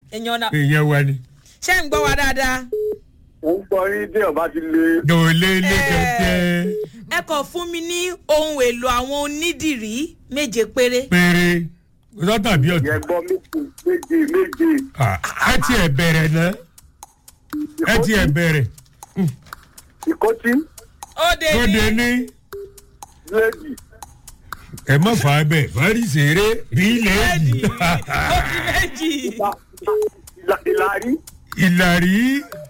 èèyàn náà èèyàn wa ni. ṣé ń gbọ́ wa dáadáa. mo ń gbọ́ yín tí ọba ti lé dòlé ilé kẹ̀kẹ́ ẹ kàn fún mi ní ohun èlò àwọn onídìrí méje péré. péré ọjọ́ tàbí ọ̀tún. yẹn gbọ́ méje méje méje ẹ ti ẹ̀ bẹ̀rẹ̀ náà ẹ ti ẹ̀ bẹ̀rẹ̀ ìkọ́tí ó dé tó de ní ní bíléèdì ẹ má fà á bẹ̀ fárí ṣeré rí lẹ́ẹ̀dì ó di méjì. ìlà- ìlàrí ìlàrí.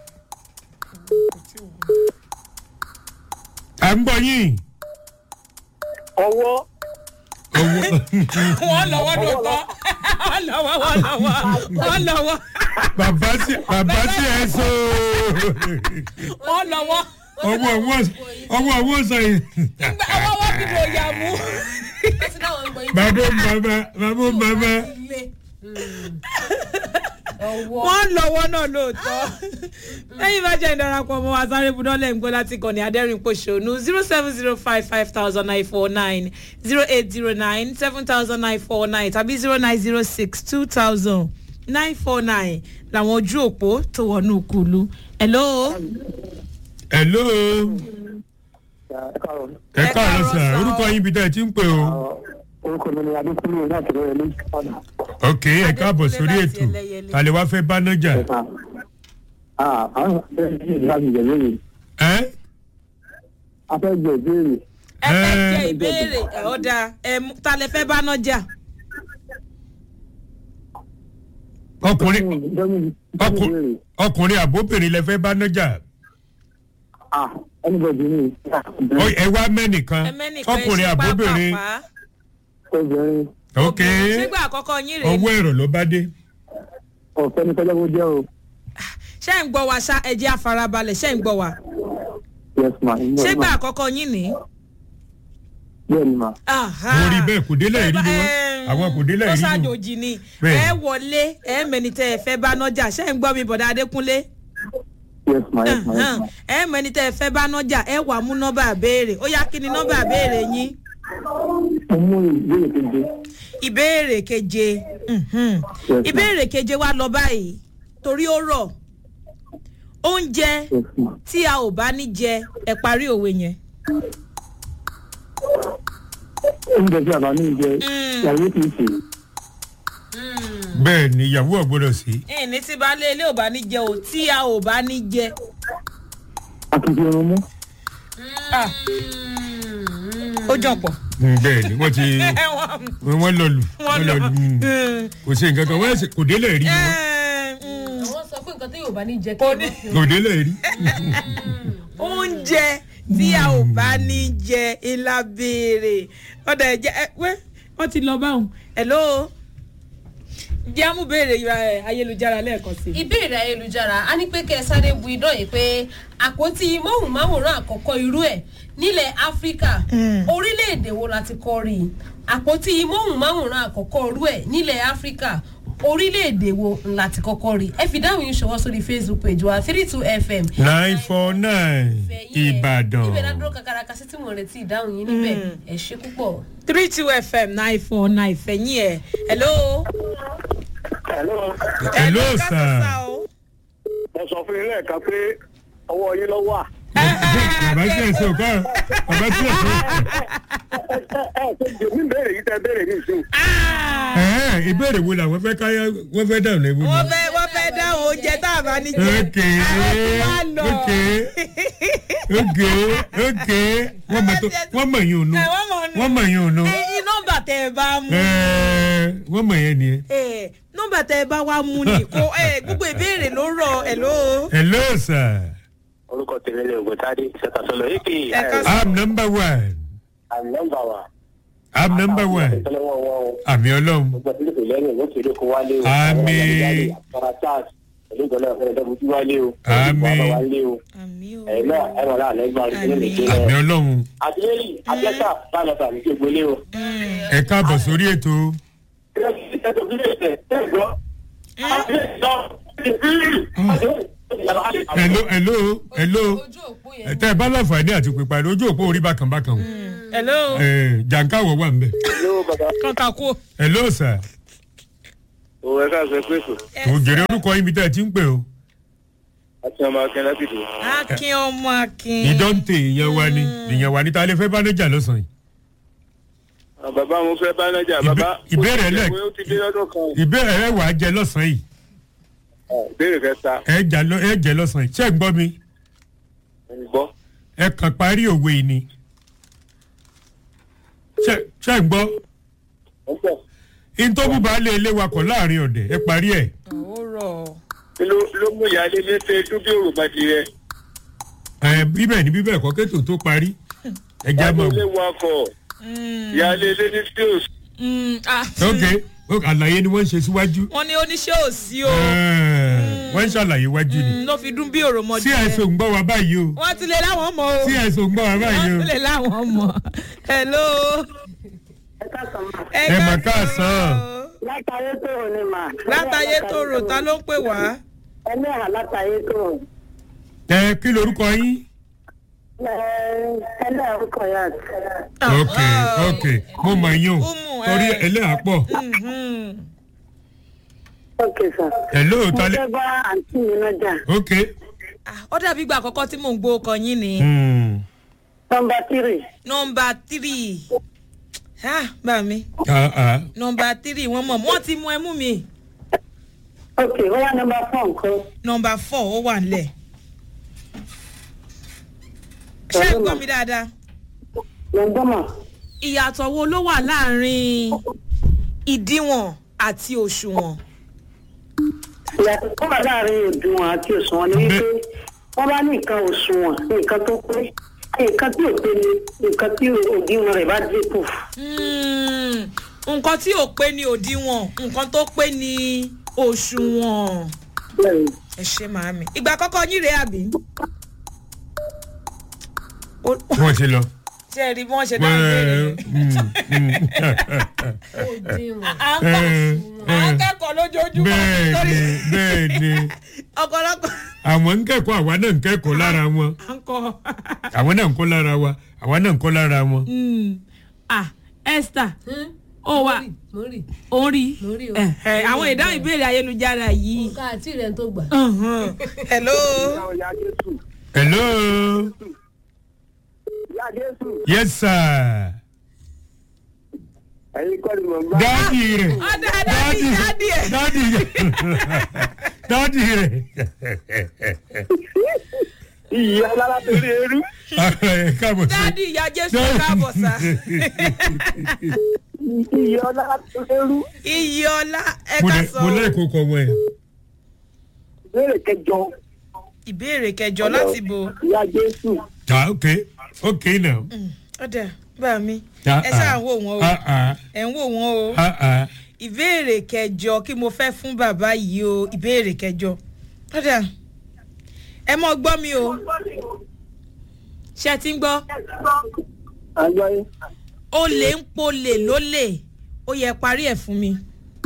à ń bọ̀ yín. ọwọ́ owó wọ́n lọ́wọ́ lóòótọ́ wọ́n lọ́wọ́ wọ́n lọ́wọ́ wọ́n lọ́wọ́ bàbá sí bàbá sí ẹ sọ wọ́n lọ́wọ́ ọwọ́ ọwọ́ ọwọ́ ọwọ́ sọ yìí. ọwọ́ wọ́n fi lò yà mú. bàbá bàbá bàbá bàbá wọ́n lọ́wọ́ náà lóòótọ́ lẹ́yìn bá jẹ́ ìdarapọ̀ mọ́ wa sáré budọ́lẹ̀ ń gbọ́ láti kàn ní adẹ́rìn pòṣónú zero seven zero five five thousand nine four nine zero eight zero nine seven thousand nine four nine tàbí zero nine zero six two thousand nine four nine làwọn ojú òpó tó wọnú kùlù. hello. hello ẹ Ẹ káàárọ̀ káàárọ̀ sà sà. orúkọ yín bí tẹ́ ẹ ti ń pè o. orúkọ mi ni adékúnlé láti rẹ̀ ní ọ̀nà. ok ẹ káàbọ̀ sórí láti ètò Ẹlẹ́yẹlé. tàlẹ́ wá fẹ́ bá nájà. àwọn afẹ́ jẹ ìbéèrè ẹ afẹ́ jẹ ìbéèrè ẹ fẹ́ Ẹ. jẹ́ ìbéèrè ẹ̀ ọ́ da ẹ̀ mú- ta lẹ fẹ́ bá náà jà. ọkùnrin ọkùnrin ọkùnrin àbóbìnrin lẹ fẹ́ bá nájà. ẹnìbọ̀dì ni Ó, ẹ wá mẹ́nìkan ẹ mẹ́nìkan ẹ ọkùnrin ṣe àbóbìnrin pápá. obìnrin ok ṣégbà àkọ́kọ́ yín rèé ọwọ́ ẹ̀rọ ló bá dé. ọ̀fẹ́ ní tọ́jọ́ jẹ́ o ṣé ń gbọ́ wa ṣá ẹ jẹ́ àfarabalẹ̀ ṣé ń gbọ́ wa yes ma ṣégbà àkọ́kọ́ yín ní. bẹ́ẹ̀ ni ma mo rí bẹ́ẹ̀ kò délẹ̀ rí ni wọ́n àwọn kò délẹ̀ ó rí ni wọ́n. ṣàjòjì ni Bẹ́ẹ̀. ẹ wọlé ẹ mẹni tẹ ẹ fẹ́ bá nájà ṣé ń gbọ́ mi bọ̀dá adékúnlé yes ma yes ma yes ma ẹ mẹni tẹ ẹ fẹ́ bá nájà ẹ wà mú nọ́mbà béèrè ó yá kí ni nọ́mbà béèrè yín mo mú ìbéèrè keje ìbéèrè keje mhm. Yes, ma'am. ìbéèrè keje wa lọ báyìí torí ó rọ̀ oúnjẹ yes ma tí a ò bá ní jẹ ẹ parí òwe yẹn. oúnjẹ tí a bá ní jẹ Mm. ìyàwó kì í ṣe bẹ́ẹ̀ ni ìyàwó ọ̀gbọ́dọ̀ sí. ìní tí baálé ilé ò bá ní jẹ ò tí a ò bá ní jẹ. àtúntò irun mú Ah. ó jọ pọ̀. Mm, bẹ́ẹ̀ ni wọ́n ti wọ́n lọ lù wọ́n lọ. mm. kò sí nǹkan kan wọ́n ẹ̀sìn kò délẹ̀ rí ni wọ́n àwọn sọ pé nǹkan tí yóò bá ní jẹ kí Kò ẹ ní- má fi kò délẹ̀ rí. oúnjẹ tí a ò bá ní jẹ ilá béèrè ọ̀dà ẹ̀jẹ̀ ẹ wẹ́ wọ́n ti lọ báwọn. hello jẹ́ àmú béèrè ẹ, ayélujára lẹ́ẹ̀kan sí i. ìbéèrè ayélujára a ní pé kẹ́ ẹ sáré bu idán yìí pé àpótí móhùnmáwòrán àkọ́kọ́ irú ẹ̀ nílẹ̀ áfíríkà orílẹ̀-èdè wo la ti kọ́ rí i àpótí móhùnmáwòrán àkọ́kọ́ irú ẹ̀ nílẹ̀ áfíríkà orílẹ̀-èdè wo la ti kọ́kọ́ rí i ẹ fi dáhùn yín ṣọwọ́ sórí facebook page wa three two fm nine four nine ìbàdàn. ibẹ̀ ládùúró kakaraka sí tí mo retí ìdáhùn yín níbẹ̀ ẹ ṣe púpọ̀. three two fm nine four nine fẹ̀yìn ẹ̀ hello. hello hello ká sọ sir. sá o. mo sọ fún yín lẹ́ẹ̀kan pé ọwọ́ yín ló wà bàbá tí ẹ sọ kọ́ bàbá tí ẹ sọ. ẹ ẹ ẹ ṣe jèmí béèrè yìí tẹ béèrè ní ìsìn Ah! ẹ ìbéèrè wo làwọn fẹ́ káyọ wọ́n fẹ́ dáhùn lẹ́wọ́ wọ́n ni. fẹ́ wọ́n fẹ́ dáhùn oúnjẹ tá a bá ní jẹ. ok Wá lọ. ok ok ok wọ́n mọ̀ tó wọ́n mọ̀ yín ònu Ẹ, wọ́n mọ̀ ònu. wọ́n mọ̀ yín ònu ẹyin nọmba tẹ ẹ bá mú ẹ wọ́n mọ̀ yẹn nìyẹn. ẹ nọmba tẹ ẹ bá wá mú ni kó ẹ gbogbo ìbéèrè ló rọ ẹ ló. hello sir orúkọ tèmi ni ògùntàdé ṣètàsọlọ èkì Ẹ ká sọ. i'm number one àmì nọmba wa i'm number one ìtọ́lọ́wọ́ wọn o àmì ọlọ́run gbogbo tí kò lẹ́yìn ló kéde kó wálé o Àmín. àpárá charles pẹ̀lú ìgbọ́lá ọ̀fẹ́ ìdọ́gbùjú wálé o Àmín. ìgbọ́lá wálé o àmì o. ẹ̀yin náà ẹ̀rọ náà lẹ́gbàá rẹ̀ nínú Àmín. ìdílé àmì rẹ̀ ọlọ́run àtìlẹ́yìn àjẹsà báyọ̀ tàbí kí gbólé o. ẹ káàbọ̀ sórí ètò hello hello hello ojú òpó yẹn tẹ ẹ bá láǹfààní àti pípa ní ojú òpó orí bákan bákan o hello ẹ jàǹkáwọ̀ wà ń bẹ̀ kọ́ńtà kú. hello sir òwe ká sọ pé kò òjèrè orúkọ yín mi tẹ́ ẹ ti ń pè o àti ọmọ akẹ́ láti dùn. akin ọmọ akin. ìdọ́ǹtè ìyẹn wa ni ìyẹn wa ni ta lè fẹ́ bá lọ́jà lọ́sàn-án yìí bàbá mo fẹ́ bá nájà Ìbé- bàbá ìbéèrè ó ti- lẹ̀- ó ti dé lọ́dún kan ìbéèrè ẹ wà á jẹ lọ́sàn-án yìí Ah, ìbéèrè kẹta ẹ jà lọ ẹ jẹ lọ́sàn-án yìí ṣé ẹ gbọ́ mi ń gbọ́ ẹ kàn parí òwe yìí ni ṣé ṣé ẹ gbọ́ ń bọ̀ ntọ́bù bá lé ilé wakọ̀ láàrin ọ̀dẹ̀ ẹ parí ẹ̀ ó rọ̀ kí ló ló mú ìyáálé ní ṣe dúbí òrùka ti rẹ ẹ bíbẹ̀ ni bíbẹ̀ kọ́ kétò tó parí ẹ já mọ̀ ìyáálé wakọ̀ ìyáálé ilé ní stills ok ok, àlàyé ni wọ́n ń ṣe síwájú wọ́n ní oníṣẹ́ òsì o Ẹ, wọ́n ń ṣàlàyé wájú ni Mm, ló fi dún bí òròmọdé. tí ẹ̀sùn ń gbọ́ wa báyìí o wọ́n ti lè láwọn mọ̀ o. tí ẹ̀sùn ń gbọ́ wa báyìí wọ́n o ti lè láwọn mọ̀. hello. ẹ mà káàsán. látàyé tó rò ní mà. látàyé tó rò ta ló ń pè wá. ẹlẹ́hà látàyé tó rò. ẹ kí lorúkọ yín. ẹlẹ́hà orúkọ yà. ok ok mo mọ̀ yín o Umu, torí ẹ. ẹlẹ́yà pọ̀ Mhm. ok sir. hello mo talẹ fẹ́ bá àǹtí mi lọ́jà. ok. Ah, ó dàbí ìgbà àkọ́kọ́ tí mò ń gbọ́ ọkọ yín ni. Hmm. nọmba tírì. nọmba tírì. ah bá mi. Ah, ah. nọmba tírì wọ́n mọ̀ wọ́n ti mú ẹmú mi. ok ó wá nọmba fọ́ nǹkan. nọmba fọ́ ó wà nílẹ̀. ṣé ẹ gbọ́ mi dáadáa. mo ń gbọ́mọ̀. ìyàtọ̀ wo ló wà láàrin ìdíwọ̀n àti òṣùwọ̀n. ìyàtọ̀ tó wà láàrin òdiwọ̀n àti òṣùwọ̀n ni wípé wọ́n bá ní nǹkan òṣùwọ̀n nǹkan tó pé nǹkan tí ò pé ni nǹkan tí òdiwọ̀n rẹ̀ bá dínkù. Hmm, nǹkan tí ò pé ní òdiwọ̀n nǹkan tó pé ní òṣùwọ̀n. bẹ́ẹ̀ni ẹ ṣe màámi ìgbà àkọ́kọ́ yín rèé àbí. Ó- wọ́n ti lọ. ṣé ẹ rí bí wọ́n ṣe dáhùn béèrè yẹn. òdiwọ̀n à ń kọ́ à ń kẹ́kọ̀ọ́ lójoojúmọ́ bẹ́ẹ̀ni bẹ́ẹ̀ni ọ̀pọ̀lọpọ̀ àwọn ń kẹ́kọ̀ọ́ àwa náà ń kẹ́kọ̀ọ́ lára wọn à ń kọ́. àwọn náà ń kọ́ lára wa àwa náà ń kọ́ lára wọn. Hmm. ah esther ó wà mo rí ó ń rí Mo rí o. Eh, eh, àwọn ìdáhùn ìbéèrè ayélujára yìí. nǹkan àti rẹ̀ tó gbà. Mhm. hello. ìyá jésù hello ìyá jésù yes sir ẹ̀yin kọ́ ni mò ń gbá. dáàdì rẹ̀ ọ̀dà dáàdì dáàdì ẹ̀. dáàdì rẹ̀ dáàdì rẹ̀ iyì alára torí eru káàbọ̀ sí. dáàdì ìyá jésù káàbọ̀ sá. iyì alára torí eru iyì ọlá ẹ mo ká lẹ sọ. mo lẹ kókó wọn ẹ. ìbéèrè kẹjọ ìbéèrè kẹjọ láti bo. ìyá jésù ta ok ok now. ọ̀dà bá mi Ah, ẹ ṣáà ah. ń wò wọ́n o Ah, ah. ẹ̀ ń wò wọ́n o Ah, ah. ìbéèrè kẹjọ kí mo fẹ́ fún bàbá yìí o ìbéèrè kẹjọ ọ̀dà ẹ mọ gbọ́ mi o ṣe ti ń gbọ́ àgbáyé olè ń polè lólè ó yẹ parí ẹ̀ fún mi.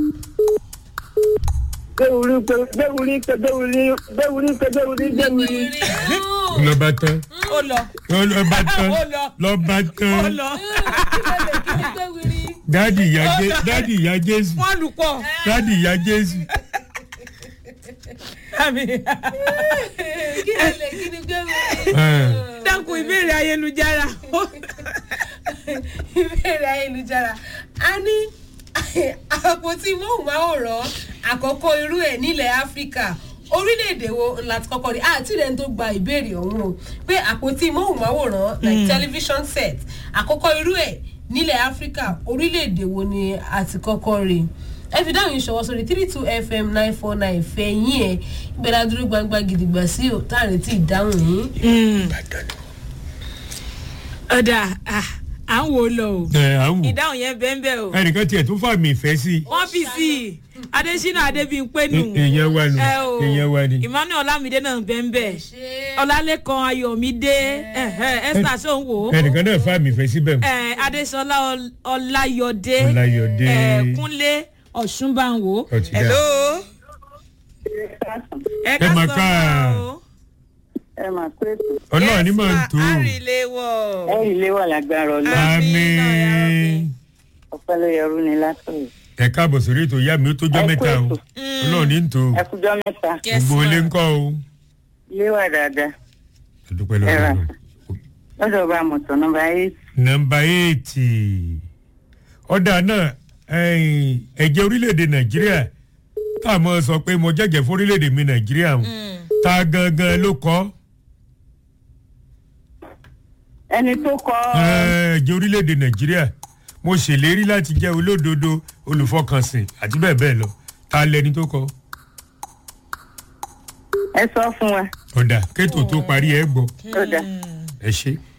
déwúrí pé déwúrí pé déwúrí déwúrí pé déwúrí déwúrí. lọ́ba tán ó lọ lọ́ba tán Ó lọ. lọ́ba ó tán lọ dáàdì ìyá Jé- dáàdì ìyá jésù wọ́n lù pọ̀. dáàdì ìyá jésù. Àmì. kí ló lè kí ni gbé mi. Eh. dákun ìbéèrè ayélujára. ìbéèrè ayélujára a ní àpótí móhùnmáwòrán àkọ́kọ́ irú ẹ̀ nílẹ̀ áfíríkà orílẹ̀-èdè wo láti kọ́kọ́ rí àti rẹ̀ ń tó gba ìbéèrè ọ̀hún o pé àpótí móhùnmáwòrán like television set àkọ́kọ́ irú ẹ̀ nílẹ̀ áfíríkà orílẹ̀-èdè wo ni àti kọ́kọ́ rí ẹ fi dáhùn ìṣọwọ́ sórí three two fm nine four nine fẹ̀yìn ẹ̀ ìgbẹ́lá dúró gbangba gidigba sí ò tá à ń retí ìdáhùn yìí. ọ̀dà ah, à ń wò ó lọ o ẹ à ń wò ìdáhùn yẹn bẹ́ẹ̀ bẹ́ẹ̀ o ẹnìkan tiẹ̀ tún fàmì ìfẹ́ sí wọ́n fi sí i adésínà adébíyìnpé nù i èèyàn wa nù ẹ o èèyàn wa ni. emmanuel olamide náà bẹ́ẹ̀ bẹ́ẹ̀ ṣé ọlálẹ́kan ayọ̀mídé ẹ̀hẹ́, esther sọ̀nwó ẹnìkan náà fàmì ìfẹ́ síbẹ̀ mu. ẹ̀, adéṣọlá Ọl- ọláyọdé Ọláyọdé. ẹ̀, kúnlé ọ̀ṣunbáwò Ó ti dá. hello ẹ ká mà sọ ká. ọ́ o. ẹ máa pé ọlọ́run ní máa ń tó. àríléwọ̀ ẹ ilé wà lágbára ọlọ́run Àmín náà, ya àmín Rabbi. ọpẹ́ ló yẹrù ni látọ̀yọ̀. ẹ káàbọ̀ sórí ètò ìyá mi ó tó jọ́ Ẹ kú mẹ́ta o ètò. ọlọ́run ní tò ó ẹkújọ́ mẹ́ta Yes, gbogbo ilé ma'am. ń kọ́ o ilé wà dáadáa àdúpẹ́ Ẹ rà. lọ́wọ́ lọ́dọ̀ bá mọ̀tò nọmba eight nọmba éètì ọ̀dà náà ẹ̀yìn, ẹ̀jẹ̀ orílẹ̀-èdè nàìjíríà tá a mọ̀ sọ pé mo jẹ́jẹ̀ fún orílẹ̀-èdè mi nàìjíríà o ta gangan ló kọ́ ẹni tó kọ ẹ̀jẹ̀ orílẹ̀-èdè nàìjíríà mo ṣèlérí láti jẹ́ olódodo olùfọkànsìn àti bẹ́ẹ̀ bẹ́ẹ̀ lọ ta lẹni tó kọ́ ẹ sọ fún wa ọ̀dà kétò tó parí ẹ̀ gbọ́ ó dà ẹ ṣe.